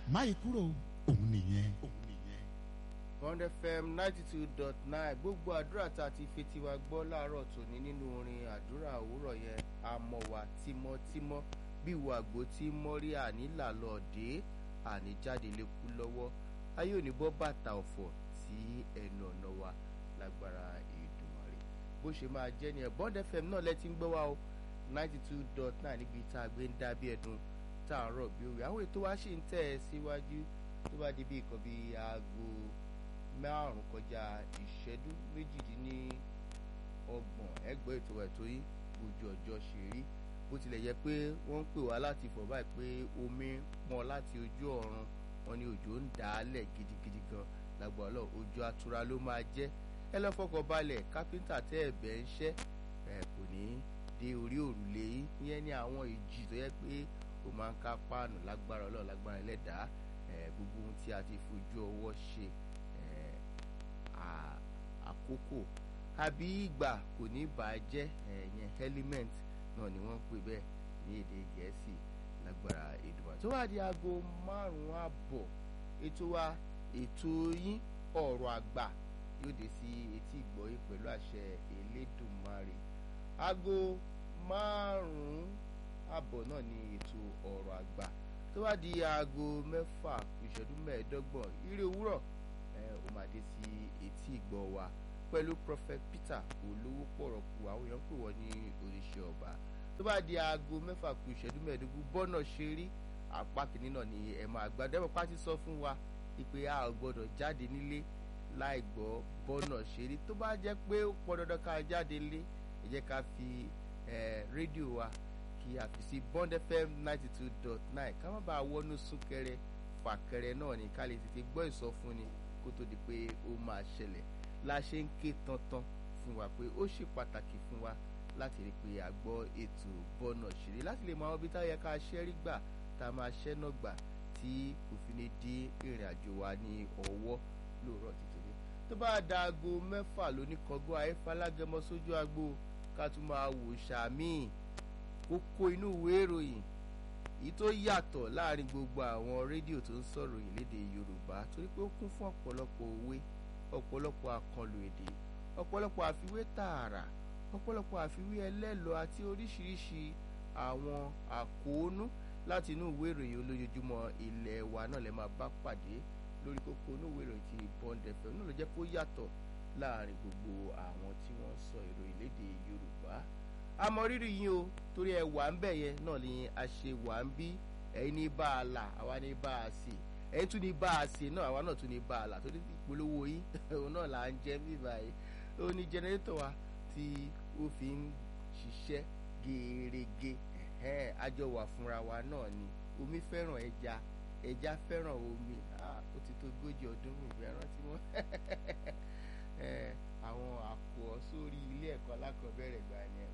máyì kúrò òun nìyẹn. Bond FM ninety two dot nine gbogbo àdúrà tá a ti fetí wa gbọ́ láàárọ̀ tòní nínú orin àdúrà òwúrọ̀ yẹn àmọ̀wà tímọ́tímọ́ bí ìwọ àgbo tí mọ́rí ànílà lọ dé àníjáde lè kú lọ́wọ́ ayé òní bọ́ bàtà ọ̀fọ̀ sí ẹnu ọ̀nà wa lágbára Èdùmàrè bó ṣe máa jẹ́ ni ẹ̀ Bond FM náà lẹ́tí ń gbọ́ wa o ninety two dot nine níbi tá a gbé ń dá bí ẹ̀dùn tá a rọ̀ bí òwe àwọn ètò wa ṣì ń tẹ̀ ẹ́ síwájú tó bá di bí nǹkan bíi aago márùn kọjá ìṣẹ́jú méjìdínlọ́gbọ̀n ẹgbẹ́ ètò ẹ̀tọ́ yìí ojú ọjọ́ ṣe rí bó tilẹ̀ yẹ pé wọ́n ń pè wá láti fọ̀ báyìí pé omi pọn láti ojú ọ̀run wọn ni òjò ń dà á lẹ̀ gidigidi gan lágbára lọ ojú atura ló máa jẹ́ ẹ lọ́ fọkàn balẹ̀ kápẹ́ńtà tẹ́ ẹ̀bẹ̀ ń ṣẹ́ ẹ̀ kò ní dé orí òrùlé yìí ìyẹn ní àwọn ìjì tó yẹ pé ó máa ń ká páànù lágbára ọlọ́run lágbára ẹlẹ́dàá gbogbo ohun tí a ti fojú ọwọ́ ṣe àkókò àbí ìgbà kò ní bàjẹ́ ẹ̀yẹn element náà ni wọ́n ń pè bẹ́ẹ̀ ní èdè gẹ̀ẹ́sì lágbára Èdùmàrè tó wà di aago márùn-ún àbọ̀ ètò wa ètò yín ọ̀rọ̀ àgbà yóò dé sí etí ìgbọ́yé pẹ̀lú àṣẹ Elédùmarè aago márùn-ún àbọ̀ náà ni ètò ọ̀rọ̀ àgbà tó wá di aago mẹ́fà ìṣẹ́jú mẹ́ẹ̀ẹ́dọ́gbọ̀n ire òwúrọ̀ ó máa dé sí etí ìgbọ́ wa pẹ̀lú prophet Peter olówó pọ̀rọ̀kù àwọn èèyàn pè wọ́n ní oríṣi ọba tó bá di aago mẹ́fà kù ìṣẹ́jú mẹ́ẹ̀ẹ́dógún bọ́nà ṣe rí apá kìíní náà ni ẹ̀ máa gbá dẹ́mọ̀ pátí sọ fún wa ìpè a ò gbọ́dọ̀ jáde nílé láì gbọ́ bọ́nà ṣe rí tó bá jẹ́ pé ó pọn dandan ká jáde lé ẹ jẹ́ ká fi rédíò wa kí a fi sí Bond FM ninety two dot nine ká má bàa wọnú súnkẹrẹ fàkẹrẹ náà ní ká lè tètè gbọ́ ìsọfúnni kó tó di pé ó máa ṣẹlẹ̀ la ṣe ń ké tantan fún wa pé ó ṣe pàtàkì fún wa láti rí i pé a gbọ́ ètò bọ́nà ṣeré láti lè mọ àwọn ibi táyẹ ká ṣẹ́rí gbà tá a máa ṣẹ́ náà gbà tí kò fi ní dín ìrìn àjò wa ní ọwọ́ lóòrọ̀ títòní. tó bá da aago mẹ́fà lóní kọ́gọ́ ayéfalágẹmọ sójú agbo ká tún máa wò sàmì kókó inú ìwé ìròyìn èyí tó yàtọ̀ láàrin gbogbo àwọn rédíò tó ń sọ̀rọ̀ yìí lédè Yorùbá torí pé ó kún fún ọ̀pọ̀lọpọ̀ òwe ọ̀pọ̀lọpọ̀ àkànlò èdè ọ̀pọ̀lọpọ̀ àfiwé tààrà ọ̀pọ̀lọpọ̀ àfiwé ẹlẹ́lọ àti oríṣiríṣi àwọn àkóónú láti inú ìwé ìròyìn olójoojúmọ́ ilẹ̀ wa náà lè máa bá pàdé lórí kókó inú ìwé ìròyìn ti Bond FM náà ló jẹ́ kó yàtọ̀ láàrin gbogbo àwọn tí wọ́n ń sọ ìròyìn lédè Yorùbá àmọ́ rírì yín o torí ẹ wà ń bẹ̀ yẹn náà ni a ṣe wà ń bí ẹ̀yin ní bá a là àwa ní bá a sì ẹ̀yin tún ní bá a ṣe náà àwa náà tún ní bá a là torí ìpolówó yín òun náà là ń jẹ́ bí báyìí ó ní jẹnẹrétọ̀ wa tí ó fi ń ṣiṣẹ́ gẹ́ẹ́rẹ́gẹ́ àjọ wà fúnra wa náà ni omi fẹ́ràn ẹja ẹja fẹ́ràn omi ó ti tó ogójì ọdún mi ìfẹ́ rántí wọn àwọn àkọ́ sórí ilé ẹ̀kọ́ alákọ̀ọ́bẹ̀rẹ̀ gbà yẹn